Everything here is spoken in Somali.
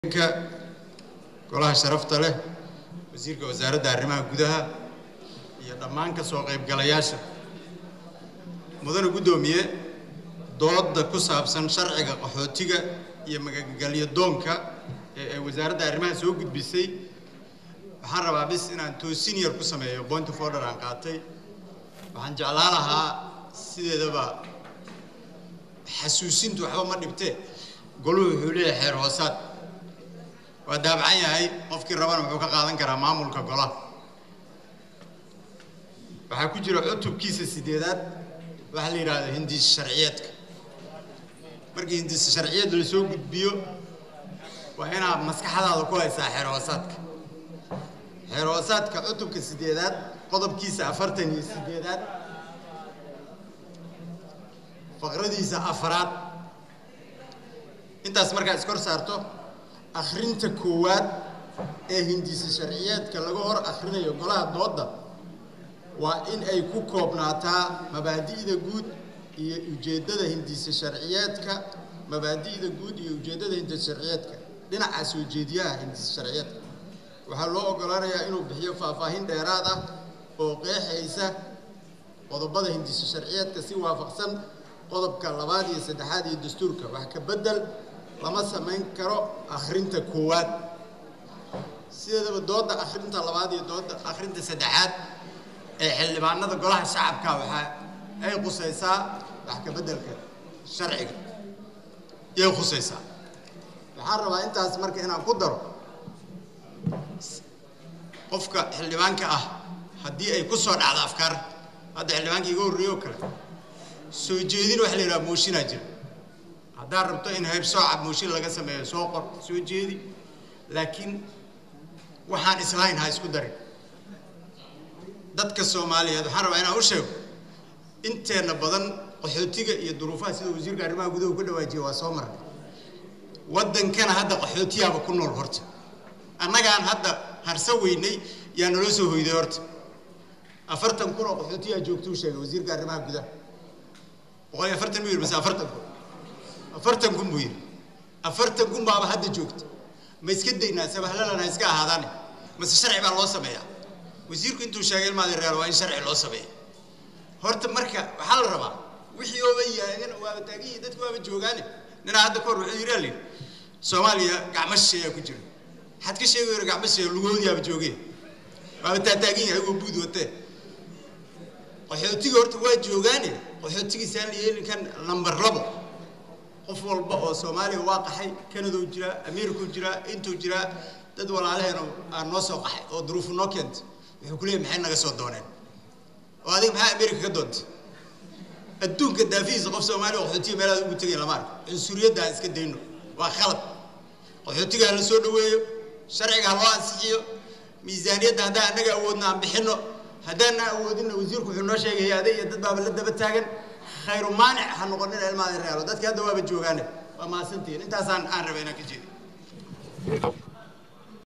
ka golaha sharafta leh wasiirka wasaaradda arrimaha gudaha iyo dhammaan ka soo qaybgalayaasha mudane guddoomiye dooda ku saabsan sharciga qaxootiga iyo magagelyo doonka ee ay wasaaradda arrimaha soo gudbisay waxaan rabaa bis inaan toosin yar ku sameeyo point of order aan qaatay waxaan jeclaan lahaa sideedaba xasuusintu waxba ma dhibtee goluhu wuxuu leeyahay xeer hoosaad waa daabacan yahay qofkii rabana wuxuu ka qaadan karaa maamulka golaha waxaa ku jira cutubkiisa sideedaad waxaa la yidhahda hindiis sharciyeedka markii hindiis sharciyeed la soo gudbiyo waa inaad maskaxdaada ku haysaa xeer hoosaadka xeer hoosaadka cutubka sideedaad qodobkiisa afartan iyo sideedaad faqradiisa afaraad intaas markaa iskor saarto akhrinta koowaad ee hindiisa sharciyeedka laga hor akhrinayo golaha doodda waa in ay ku koobnaataa mabaadi'da guud iyo ujeeddada hindiisa sharciyeedka mabaadi'da guud iyo ujeeddada hindiisa sharciyeedka dhinaca soo jeediyaha hindiisa sharciyeedka waxaa loo oggolaanayaa inuu bixiyo faahfaahin dheeraad ah oo qeexaysa qodobada hindiisa sharciyeedka si waafaqsan qodobka labaad iyo saddexaad iyo dastuurka wax ka beddel lama samayn karo akhrinta koowaad sideedaba doodda akhrinta labaad iyo doodda akhrinta saddexaad ee xildhibaanada golaha shacabka waxaa ay khusaysaa wax ka beddelka sharciga yay khusaysaa waxaan rabaa intaas marka inaan ku daro qofka xildhibaanka ah haddii ay ku soo dhacdo afkaar hadda xildhibaanka iga horreeyo oo kale soo jeedin waxa la yidhaha mooshinaa jira haddaad rabto in hayb soocab mooshin laga sameeyo soo qor soo jeedi laakiin waxaan islahayn ha isku darin dadka soomaaliyeed waxaan rabaa inaan u sheego inteenna badan qaxootiga iyo duruufaha sida wasiirka arrimaha gudaha ku dhawaajiya waa soo marnay waddankana hadda qaxootiyaaba ku nool horta annagaan hadda harsa weynay yaa naloo soo hoyday horta afartan kun oo qaxootiyaa joogtuu sheegay wasiirka arrimaha gudaha boqol iyo afartan buu yidhi mase afartan kun afartan kun buu yidhi afartan kun baaba hadda joogta ma iska daynaa sabahlalana iska ahaadaane mase sharci baa loo sameeyaa wasiirku intuu sheegay ilmaadi reer waa in sharci loo sameeya horta marka waxaa la rabaa wixii ooba yaagan waaba taagiyi dadku waaba joogaane ninaa hadda kahor wuxuu yidhi alin soomaaliya gacmo shisheeyaa ku jira waxaad ka sheegi yara gacmo shisheeya lugoodiyaaba joogeen waaba taataagan yahay agoo buud watee qaxootiga horta waa joogaane qaxootigiisaan la yeelin kan number labo qof walba oo soomaaliya waa qaxay kanadou jiraa americau jiraa intuu jiraa dad walaalaheena aan noo soo qaxay oo duruufu noo keentay wuxuu ku leeyay maxay naga soo dooneen oo adiga maxaa america ka doontay adduunka daafihiisa qof soomaaliya qaxootiga meelaad ugu tegay lama arko cunsuriyadda aan iska dayno waa khalad qaxootiga ha la soo dhaweeyo sharciga ha loo ansixiyo miisaaniyadda haddaan annaga awoodna aan bixinno haddaana awoodinna wasiirku wuxuu noo sheegay hay-ade iyo dad baaba la daba taagan khayru maanic ha noqonina ilmaada realo dadki hadda waaba joogaane waa mahadsantihiin intaasaan aan rabay inaan ka jeedi